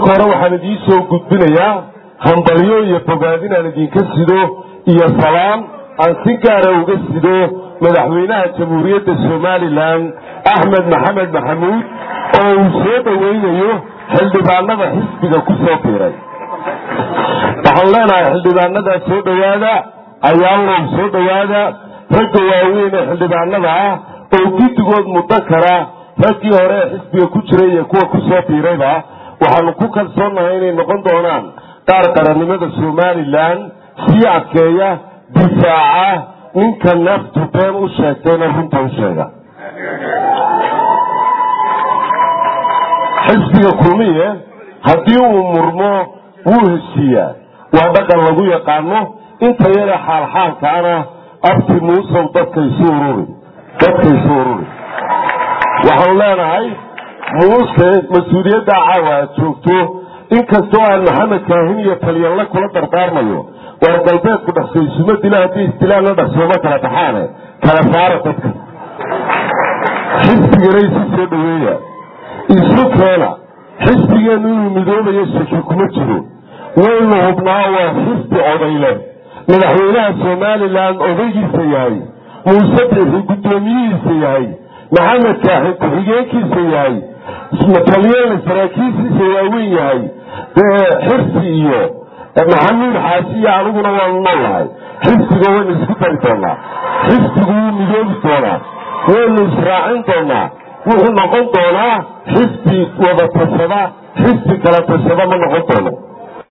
marka hore waxaan idiin soo gudbinayaa hambalyo iyo bogaadin aan idinka sido iyo salaam aan si gaara uga sido madaxweynaha jamhuuriyadda somalilan axmed maxamed maxamuud oo uu soo dhoweynayo xildhibaanada xisbiga ku soo biiray waxaan leenahay xildhibaanadaa soo dhowaada ayaalow soo dhowaada ragga waaweyn ee xildhibaanada ah oo guddigood muddo kara raggii hore ee xisbiga ku jiray iyo kuwa ku soo biirayba waxaanu ku kalsoonnahay inay noqon doonaan qaar qarannimada somalilan sii adkeeya difaaca ninka naftu been u sheegtayna runta u sheega xisbiga kulmiye haddii uu murmo wuu heshiiyaa waa dhaqan lagu yaqaano inta yare xaalxaalkaana abti muusow dadkaysu ururi dadkaysu ururi waxaan leenahay muuse mas-uuliyadda caawa aad joogto inkastoo aan maxamed kaahin iyo talyanla kula dardaarmayo waar galbeedku dhaqsaysuma dila haddii istilaalla dhaqsooma kala baxaane kala saara dadka xisbigana isu soo dhoweeya isu keena xisbigeennu inuu midoobayo shaki kuma jiro waynu hubnaa waa xisbi odayle madaxweynaha somalilan odaygiisa yahay muuse bixi guddoomiyihiisa yahay maxamed kaaxi ku-xigeenkiisa yahay talyeelna saraakiishiisa waaweyn yahay xirsi iyo maxamuud xaashi iyo aniguna waanu noolahay xisbiga waynu isku dari doonaa xisbigu wuu midoobi doonaa waynu israacin doonaa wuxuu noqon doonaa xisbi wada tashada xisbi kala tashada ma noqon doono